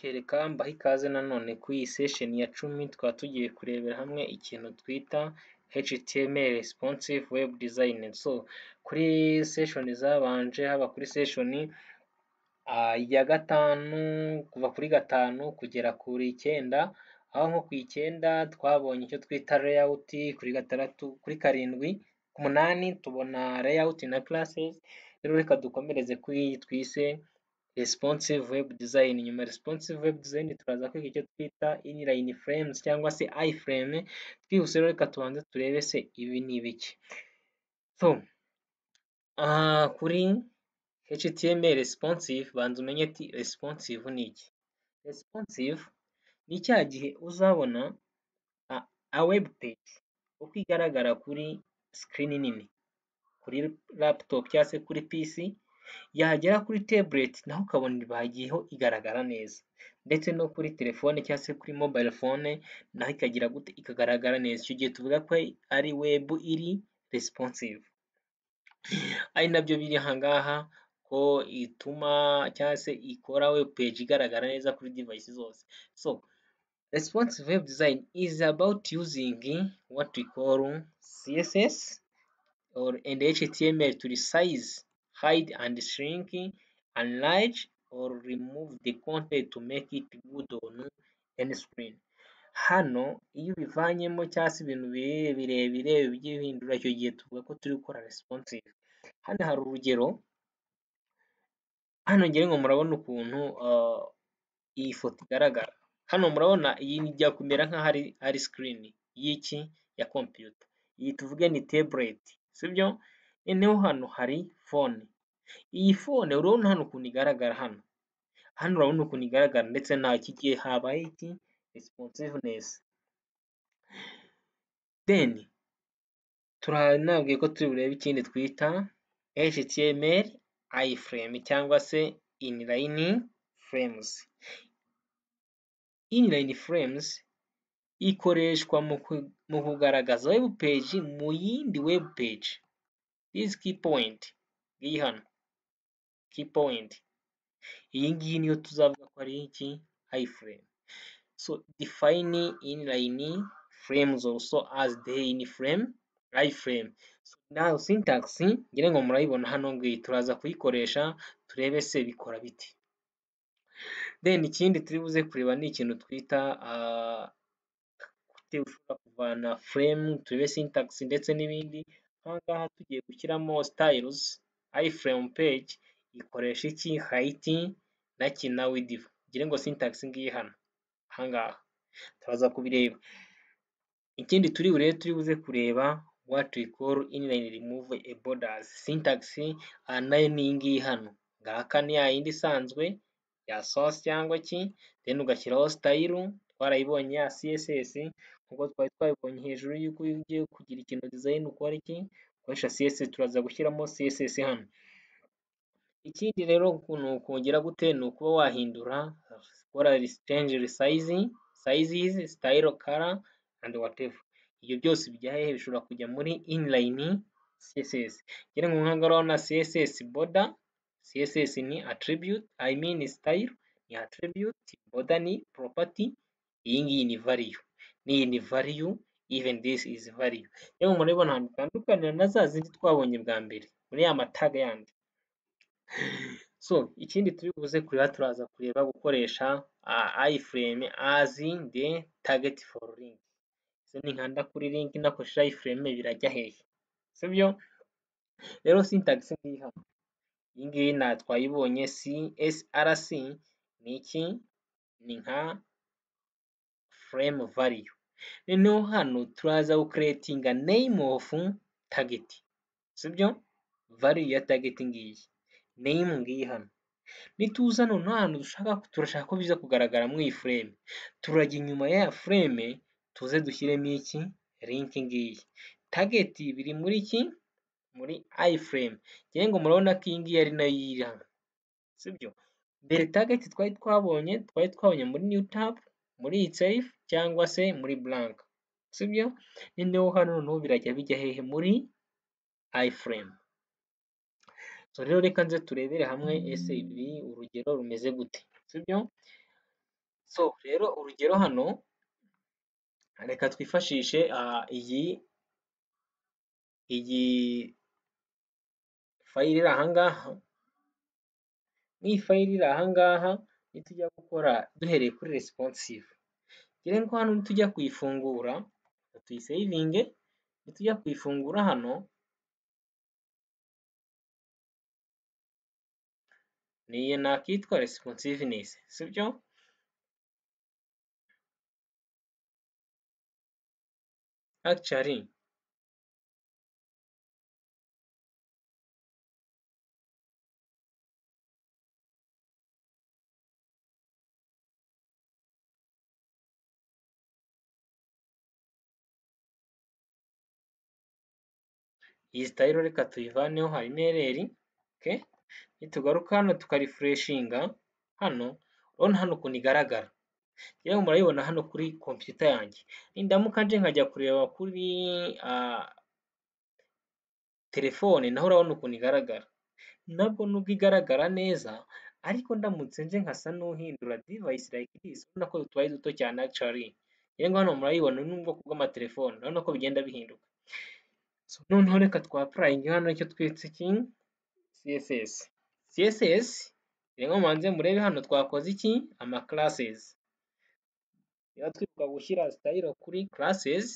kereka mbahe ikaze nanone kuri iyi session ya cumi twaba tugiye kurebera hamwe ikintu twita HTML responsive web design so kuri session zabanje haba kuri session uh, ya gatanu kuva kuri gatanu kugera kuri icyenda aho nko ku icyenda twabonye icyo twita layout kuri gatandatu kuri karindwi ku munani tubona layout na classes rero reka dukomereze kuri iyi twise responsive web design nyuma responsive web design turaza kwiga icyo twita inline frames cyangwa se iframe twihuse rero reka tubanze turebe se ibi ni ibiki so uh, kuri HTML responsive banza umenye ati responsive ni iki responsive ni cya gihe uzabona a, a web page uko igaragara kuri screen nini kuri laptop cyangwa se kuri PC yagera kuri tablet naho ukabona bagiyeho igaragara neza ndetse no kuri telefone cyangwa se kuri mobile phone naho ikagira gute ikagaragara neza icyo gihe tuvuga ko ari web iri responsive ari nabyo biri ahangaha ko ituma cyangwa se ikora web page igaragara neza kuri device zose so responsive web design is about using what we call css or and html to resize hide and shrink enlarge or remove the content to make it good on any screen hano iyo ubivanyemo cyangwa se ibintu birebire byihindura icyo gihe tuvuga ko turi gukora responsive hano hari urugero hano ngira ngo murabona ukuntu uh, iyi foto igaragara hano murabona iyi ijya kumera nk'aho ari, ari screen y'iki ya computer iyi tuvuge ni tablet sibyo noneho hano hari phone iyi phone urabona hano ukuntu igaragara hano hano urabona ukuntu igaragara ndetse nta kigiye habaye iki responsiveness then turanabwiye ko turi burebe ikindi twita html iframe cyangwa se inline frames inline frames ikoreshwa mu kugaragaza web page mu yindi web page this key point iyi hano key point iyi ngiyi niyo tuzavuga ko ari iki iframe so define inline frames also as the inframe iframe so now syntax ngira ngo murayibona hano ngiyi turaza kuyikoresha turebe se bikora biti then ikindi turi buze kureba ni ikintu twita uh, ushobora kuvana frame turebe syntax ndetse n'ibindi ahangaha tugiye gushyiramo styles iframe page ikoresha iki height na ki na width ngira ngo syntax ngiyi hano ahangaha turaza kubireba ikindi turi burebe turi buze kureba what we call inline remove a borders syntax uh, nayo ni iyi ngiyi hano ngaka ni ya yindi isanzwe ya source cyangwa ki then ugashyiraho style twarayibonye ya css nk'uko twari twabibonye hejuru y'uko ugiye kugira ikintu design ukora iki ukoresha css turaza gushyiramo css hano ikindi rero ukuntu kongera gute ni ukuba wahindura ukora change resizing sizes style color and whatever ibyo byose bijya hehe bishobora kujya muri inline css ngira ngo nk'aho urabona css border css ni attribute i mean style ni attribute border ni property iyi ngiyi ni value n'iyi ni value even this is value yewe murabibona ahantu bitandukanira na za zindi twabonye bwa mbere muri ya mataga yandi so ikindi turi buze kureba turaza kureba gukoresha uh, iframe as the target for link ninkanda kuri link nakoresha iframe birajya hehe sibyo rero syntax ngiyi hano iyi ngiyi na twayibonye csrc ni iki ni nka frame value noneho hano turaza gucreatinga name of target sibyo value ya target ngiyi name ngiyi hano nituza noneho ahantu dushaka turashaka ko biza kugaragara mu iyi frame turajya inyuma ya frame tuze dushyiremo iki link ngiyi target biri muri iki muri iframe ngira ngo murabona ko iyi ngiyi ari nayo iri hano sibyo mbere target twari twabonye twari twabonye muri new tab muri itself cyangwa se muri blank sibyo noneho hano noneho birajya bijya hehe muri iframe so rero reka nze turebere hamwe ese ibi urugero rumeze gute sibyo so rero urugero hano reka twifashishe ah, iyi iyi fayili iri ahangaha nk'iyi fayili iri ahangaha nitujya gukora duhereye kuri responsive ngire ngo hano nitujya kuyifungura tuyisevinge nitujya kuyifungura hano niyo nakitwa responsiveness sibyo actually iyi style reka tuyivaneho harimo ereri okay? nitugaruka hano tukarifureshinga hano urabona hano ukuntu igaragara rero murayibona hano kuri kompiyuta yanjye nindamuka nje nkajya kureba kuri ah, telefone naho urabona ukuntu igaragara nabwo nubwo igaragara neza ariko ndamutse nje nkasa n'uhindura device like this urabona ko tubaye duto cyane actually rero ngo hano murayibona ni ubwoko bw'amatelefone urabona ko bigenda bihinduka so noneho reka twapurayinge hano icyo twitse iki css css rero mubanze murebe hano twakoze iki ama classes niba twibuka gushyira style kuri classes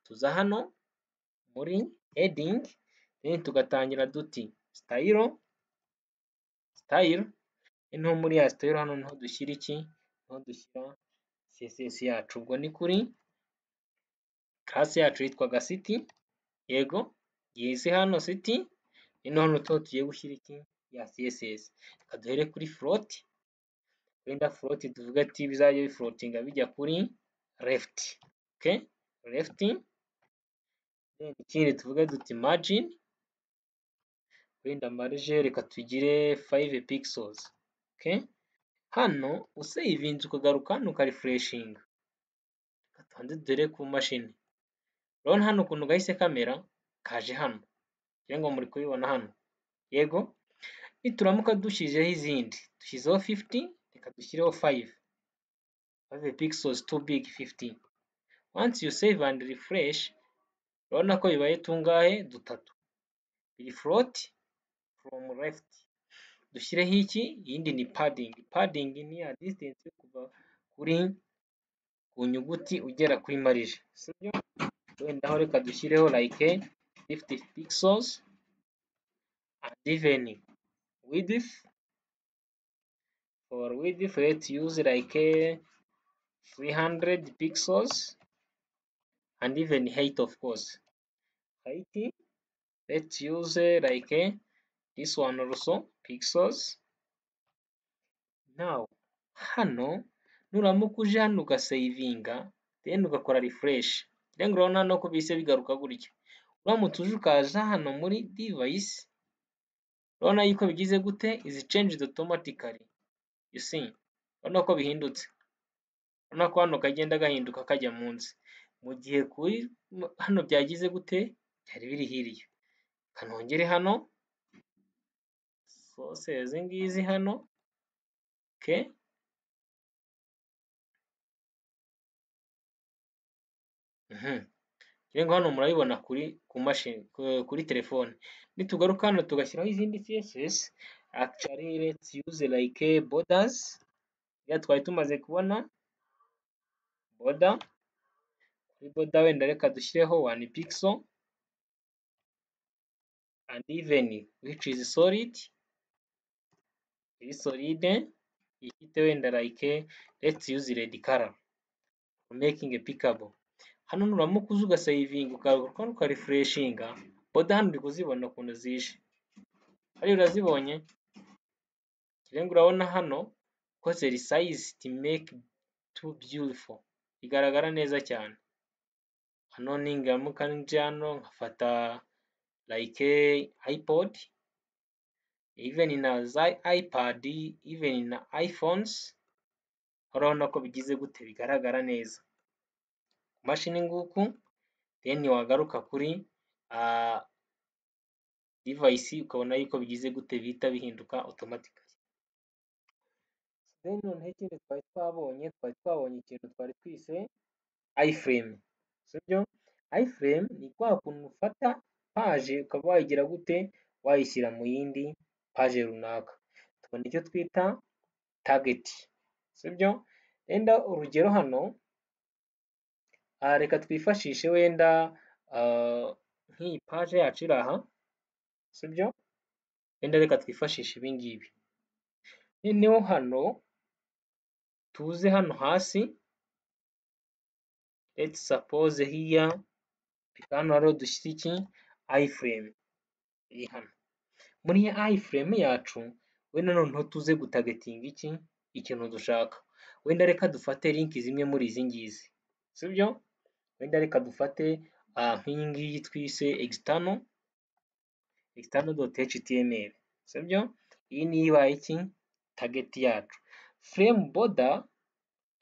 tuza hano muri heading then tugatangira duti style style niho muri ya style hano niho dushyira iki niho dushyira css yacu ubwo ni kuri class yacu yitwaga city yego yize hano city ino hano tuho tugiye gushyira iki ya css reka duhere kuri float wenda float tuvuga ati bizajya bifloatinga bijya kuri left okay left then ikindi tuvuge duti margin wenda marge reka tugire 5 pixels okay hano usavinze ukagaruka hano ukarefreshinga reka tubanze dore ku mashini urabona hano ukuntu gahise kamera kaje hano kugira ngo muri kubibona hano yego nituramuka dushyizeho izindi dushyizeho 50 reka dushyireho 5 5 pixels too big 50 once you save and refresh urabona ko bibaye tungahe dutatu biri float from left dushyireho iki iyindi ni padding padding ni ya distance yo kuva kuri ku nyuguti ugera kuri marije sibyo wenda aho reka dushyireho like 50 pixels and even width for width let's use like 300 pixels and even height of course height let's use like this one also pixels now hano nuramuka uje hano ugasavinga then ugakora refresh rero urabona hano ko bise bigaruka gutya uramutse uje ukaza hano muri device urabona yuko bigize gute izi changed automatically you see urabona ko bihindutse urabona ko hano kagenda gahinduka kajya munsi mu gihe kuri hano byagize gute byari biri hirya kanongere hano sose izi ngizi hano okay rero hano murabibona kuri ku mashini kuri telefone nitugaruka hano tugashyiraho izindi css actually let's use like borders ya twari tumaze kubona border kuri border wenda reka dushyireho one pixel and even which is solid iri solide ifite wenda like let's use red color making a pickable hano nuramuka uza ugasavinga ukagaruka ukarefureshinga boda hano uri kuzibona ukuntu zije hariya urazibonye kirenga urabona hano ko zeri sayizi to make too beautiful igaragara neza cyane hano ningiramuka nje hano nkafata like ipod even na za ipad even na iphones urabona ko bigize gute bigaragara neza mashini nguku then wagaruka kuri uh, device ukabona yuko bigize gute bihita bihinduka automatically then noneho ikindi twari twabonye twari twabonye ikintu twari twise iframe sibyo iframe ni kwa kuntu ufata paje ukaba wayigira gute wayishyira mu yindi paje runaka tubona icyo twita target sibyo wenda urugero hano aha reka twifashishe wenda nk'iyi paje yacu iri aha sibyo wenda reka twifashishe ibingibi noneho hano tuze hano hasi let's suppose here hano hariho dushyira iki iframe iri hano muri iyi iframe yacu wenda noneho tuze gutagatinga iki ikintu dushaka wenda reka dufate linki zimwe muri izi ngizi sibyo wenda reka dufate nk'iyi ngiyi twise external external.html sibyo iyi niyo ibaye iki target yacu frame border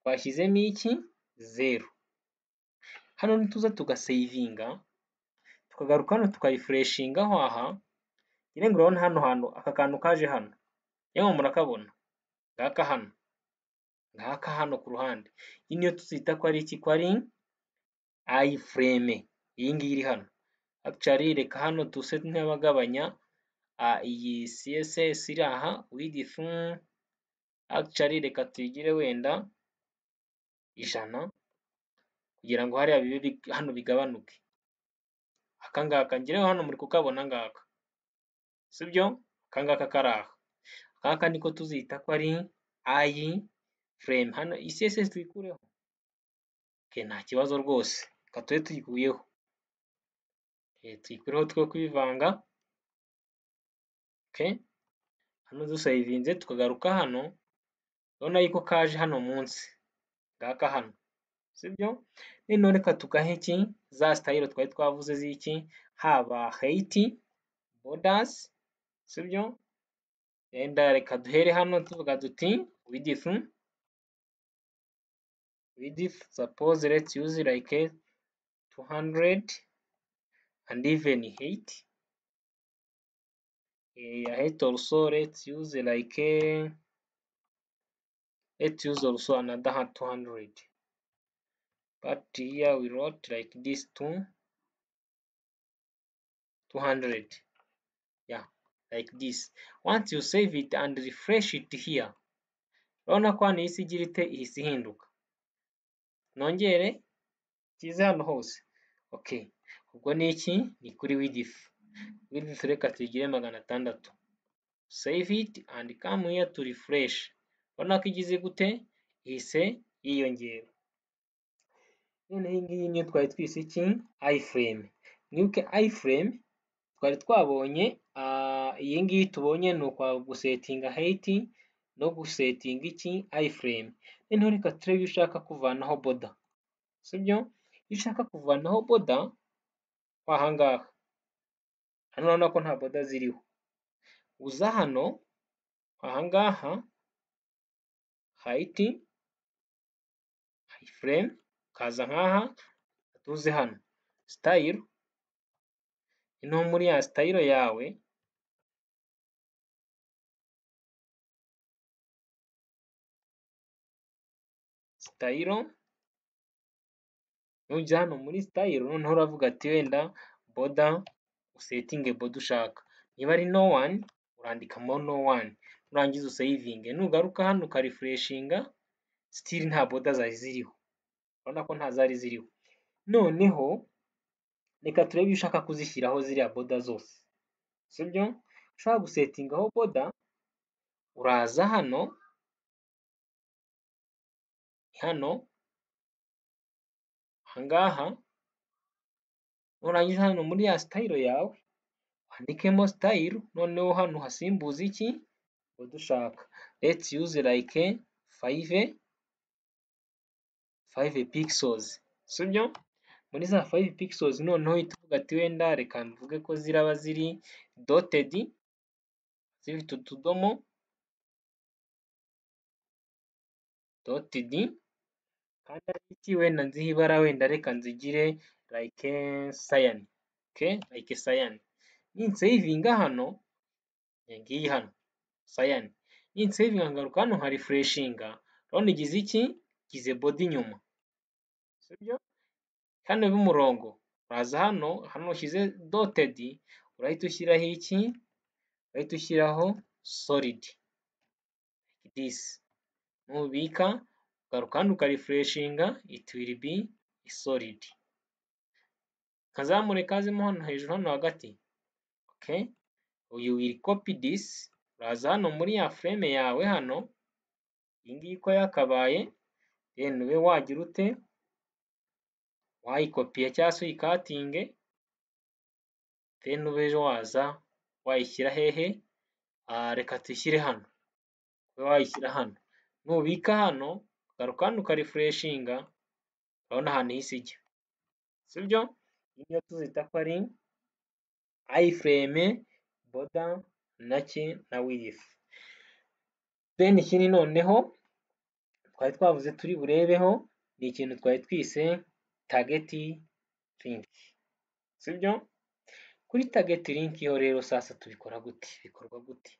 twashyizemo iki zeru hano nituza tugasavinga tukagaruka hano tukayifureshinga aho aha nyine ngo urabona hano hantu aka kantu kaje hano yemwe murakabona ngaka hano ngaka hano ku ruhande iyi niyo tuzita ko ari iki ko ari iframe iyi ngiyi iri hano actually reka hano tuse nk'abagabanya iyi css iri aha width actually reka tuyigire wenda ijana kugira ngo hariya bibe hano bigabanuke aka ngaka ngereho hano muri kukabona ngaka sibyo aka ngaka kari aha aka niko tuzita ko ari ayi frame hano iyi css tuyikureho okay, nta kibazo rwose reka tube tuyikuyeho okay, tuyikureho twe kubivanga okay. hano dusayivinze tukagaruka hano urabona yuko kaje hano munsi ngaka hano sibyo noneho reka tugahe iki za sitayiro twari twavuze z'iki haba heiti bodasi sibyo wenda reka duhere hano tuvuga duti widifu widifu suppose let's use like 200 and even height yeah, height also let's use like let's use also another 200 but here we wrote like this two 200 yeah like this once you save it and refresh it here urabona ko hano isi igira ite ihise ihinduka nongere kize hano hose okay ubwo ni iki ni kuri width width reka tuyigire magana atandatu save it and come here to refresh urabona ko igize gute ihise yiyongera noneho iyi ngiyi niyo twari twise iki iframe mwibuke iframe twari twabonye iyi ngiyi tubonye ni ukwa gusetinga heiti no gusetinga iki iframe noneho reka turebe iyo ushaka kuvanaho boda sibyo iyo ushaka kuvanaho boda wahangaha hano urabona ko nta boda ziriho uza hano ahangaha hayiti iframe ukaza nkaha tuze hano sitayiro ino muri ya sitayiro yawe sitayiro nujya hano muri sitayiro noneho uravuga ati wenda boda usetinge boda ushaka niba ari no wani urandikamo no wani nurangiza usayivinge nugaruka hano ukarifureshinga sitiri nta boda zari ziriho urabona ko nta zari ziriho noneho reka turebe iyo ushaka kuzishyiraho ziriya boda zose sibyo ushaka gusetingaho boda uraza hano hano ahangaha nurangiza hano muri ya sitayiro yawe wandikemo sitayiro noneho hano hasimbuza iki boda ushaka let's use like five 5 pixels sibyo muri za 5 pixels noneho tuvuga ati wenda reka mvuge ko ziraba ziri dotted zifite utudomo dotted kandi ari iki wenda nziho ibara wenda reka nzigire like cyan okay like cyan ninsavinga hano ngiyi hano cyan insevinga ngaruka hano nka refreshinga urabona igize iki gize body inyuma sibyo hano y'umurongo uraza hano hano ushyize dotted urahita ushyiraho iki urahita ushyiraho solid this nubika ugaruka hano ukarefreshinga it will be solid kazamure kazemo hano hejuru hano hagati okay you will copy this uraza hano muri ya frame yawe hano iyi ngiyi ko yakabaye then ube wagira ute wayikopiye cyangwa se uyikatinge then ube waza wayishyira hehe ah, reka tuyishyire hano ube wayishyira hano nubika hano garuka hano ukarefreshinga urabona ahantu hisi ijya sibyo iyi niyo tuzita ko ari iframe boda nake na wif then ikindi noneho twari twavuze turi burebeho ni ikintu twari twise target link sibyo kuri target link yo rero sasa tubikora gute bikorwa gute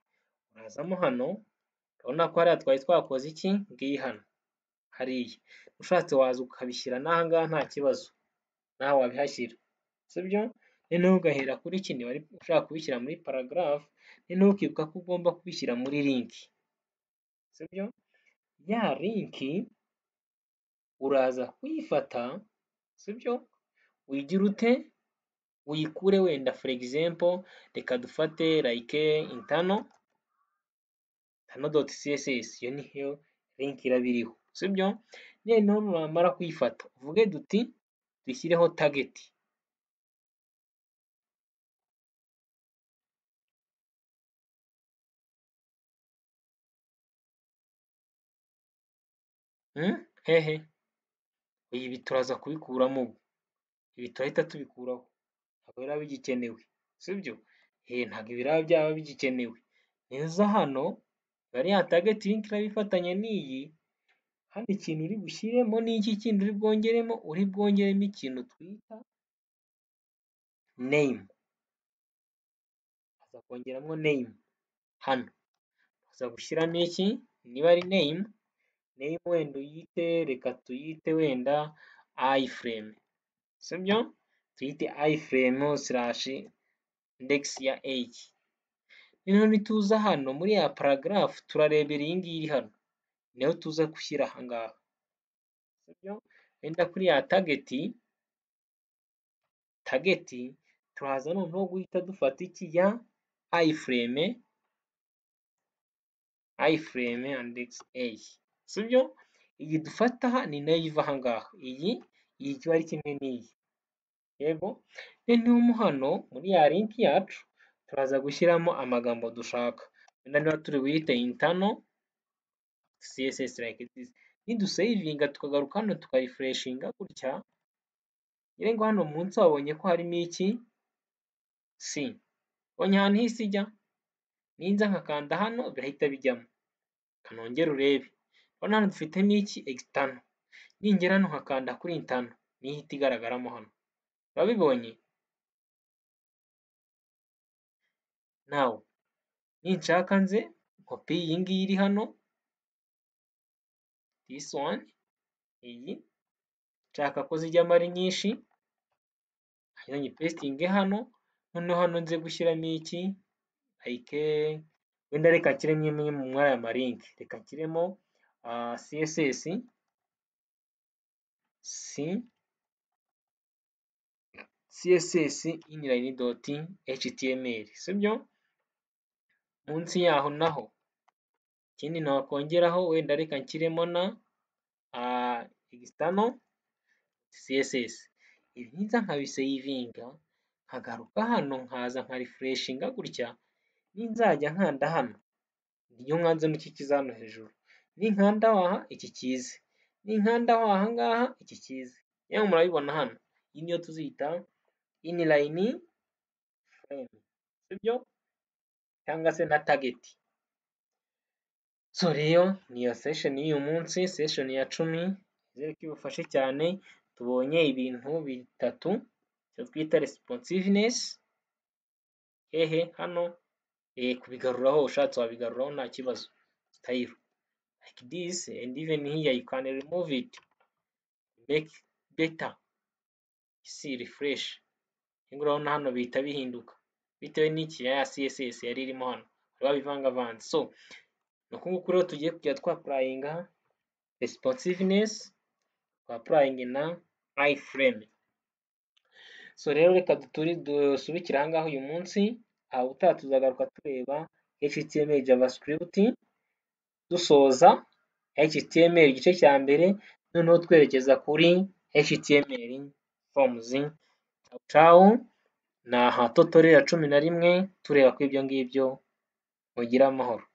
urazamo hano urabona ko hariya twari twakoze iki ngiyi hano hariya ushatse waza ukabishyira n'aha ngaha nta kibazo nawe wabihashyira sibyo noneho ugahera kuri kino wari ushaka kubishyira muri paragraph noneho ukibuka ko ugomba kubishyira muri link sibyo ya link uraza kuyifata sibyo uyigira ute uyikure wenda for example reka dufate like intano intano.css iyo niyo link iraba iriho sibyo noneho nuramara kuyifata uvuge duti dushyireho target Hmm? hehe ibi turaza kubikuramo ubu ibi turahita tubikuraho ntabwo biraba bigikenewe sibyo eh ntabwo biraba byaba bigikenewe neza hano ya target link iraba ifatanye n'iyi hano ikintu uri bushyiremo n'iki kindi uri bwongeremo uri bwongeremo ikintu twita name aza kongeramo name hano aza gushyiramo iki niba ari name name wenda uyite reka tuyite wenda iframe sibyo tuyite iframe slash index ya h noneho nituza hano muri ya paragraph turarebera iyi ngiyi iri hano niyo tuza gushyira aha ngaha sibyo wenda kuri ya target target turaza noneho guhita dufata iki ya iframe iframe index a sibyo iyi dufata aha ni nayo iva aha ngaha iyi iyi kiba ari kimwe n'iyi yego noneho mo hano muri ya link yacu turaza gushyiramo amagambo dushaka wenda niba turi buyite intano css like this nidusavinga tukagaruka hano tukarefreshinga gutya nyirengo hano munsi wabonye ko harimo iki c ubonye ahantu hisi ijya ninza nkakanda hano birahita bijyamo kanongere urebe urabona hano dufite n'iki external ningera hano nkakanda kuri intano niyo ihita igaragaramo hano urabibonye nawe ninshaka nze kopi iyi ngiyi iri hano this one iyi nshaka ko zijyamo ari nyinshi hanyuma nyipesitinge hano noneho hano nze gushyiramo iki like wenda reka nshyiremo imwe mu mwanya ya marinki reka nshyiremo uh, css c css inline dot html sibyo munsi yaho naho ikindi nakongeraho wenda reka nshyiremo na uh, external css ibi ngiza nkabisavinga nkagaruka hano nkaza nka refreshinga gutya ninzajya nkanda hano niyo nkanze n'iki kiza hano hejuru ninkanda waha iki kize ninkanda waha ngaha iki kize yewe murabibona hano iyi niyo tuzita inline frame sibyo cyangwa se na target so rero niyo session y'uyu munsi session ya cumi izere ko ibufashe cyane tubonye ibintu bitatu icyo twita responsiveness hehe hano e, kubigaruraho ushatse wabigaruraho nta kibazo style like this and even here you can remove it make better see refresh ngo urabona hano bihita bihinduka bitewe n'iki ya css yari irimo hano babivangavanze so ni uku nguku rero tugiye kujya twapurayinga responsiveness twapurayinge na iframe so rero reka duturi dusubikire aha ngaha uyu munsi aha utaha tuzagaruka tureba html javascript dusoza html igice cya mbere noneho twerekeza kuri html forms cawu ni aha tutoriya cumi na rimwe tureba ko ibyo ngibyo mugira amahoro